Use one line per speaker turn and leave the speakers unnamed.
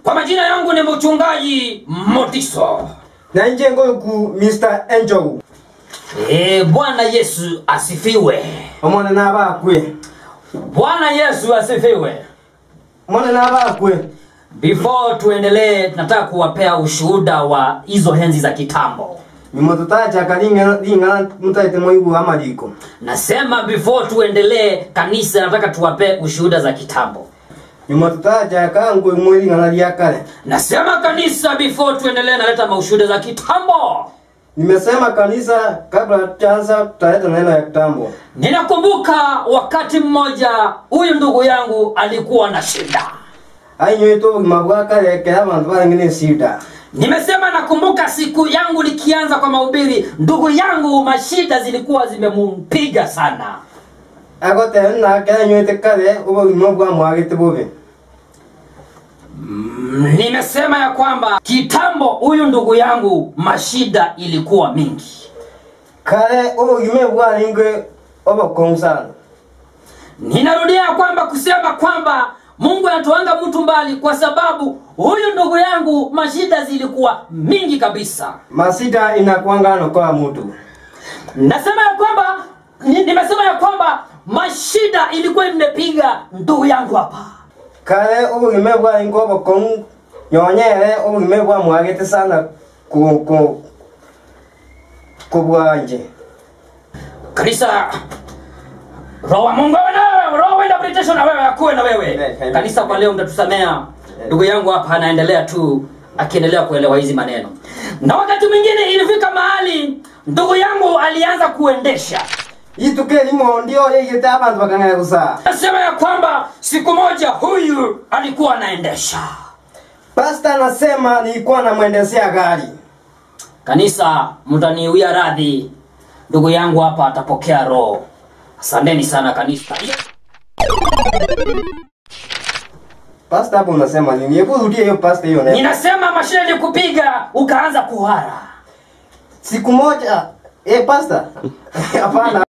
Kwa majina yangu ni mchungaji Motiso.
na nje ngoku Mr. Angel
E, Bwana Yesu asifiwe.
omwana n'abakwe
Bwana Yesu asifiwe.
omwana n'abakwe
Before tuendelee, nataka kuwapea ushuhuda wa hizo henzi za kitambo.
mimo tutachaka ling'ana ling'ana mutaite moibu amaliko
Nasema before tuendelee, kanisa, nataka tuwapee ushuhuda za kitambo.
mimo tutachaka ngwe mwe ling'ana lya kale
Nasema kanisa, before tuendelee, naleta maushuhuda za kitambo.
nimesema kanisa kabla tuanza tutaleta neno ya kitambo
Ninakumbuka wakati mmoja huyu ndugu yangu alikuwa na shida.
ainyoito obugima bwa kale kera abantu barengene sida
Nimesema nakumbuka siku yangu nikianza kwa mahubiri, ndugu yangu mashida zilikuwa zimempiga sana.
agotera nake ainyoite kale obugima bwa mwagete bubi
Mm, Nimesema ya kwamba kitambo huyu ndugu yangu mashida ilikuwa mingi.
kale obugima bwarengwe obokongu sana
Ninarudia ya kwamba kusema kwamba Mungu anatoanga mtu mbali, kwa sababu huyu ndugu yangu mashida zilikuwa mingi kabisa.
masida inakwangano kwa mutu
Nasema ya kwamba ni, nimesema ya kwamba mashida ilikuwa imepiga ndugu yangu hapa.
kale obugima bwarengwe obokongu nyonyere obugima bwa mwagete sana ku ku kubwanje
Kanisa, roho wa Mungu awe na wewe, roho wa interpretation na wewe akuwe na wewe.
Amen, amen.
Kanisa, kwa leo mtatusamea. Ndugu yangu hapa anaendelea tu akiendelea kuelewa hizi maneno, na wakati mwingine ilifika mahali ndugu yangu alianza kuendesha
ituke limo ndio yeyete abantu bakang'ana gusa
nasema ya kwamba siku moja huyu alikuwa anaendesha
pasta anasema nilikuwa namwendesea gari
kanisa mtaniwia radhi ndugu yangu hapa atapokea roho asanteni sana kanisa
pasta hapo unasema nini hebu rudie hiyo pasta hiyo neno
ninasema mashine ni kupiga ukaanza kuhara
siku moja eh pasta hapana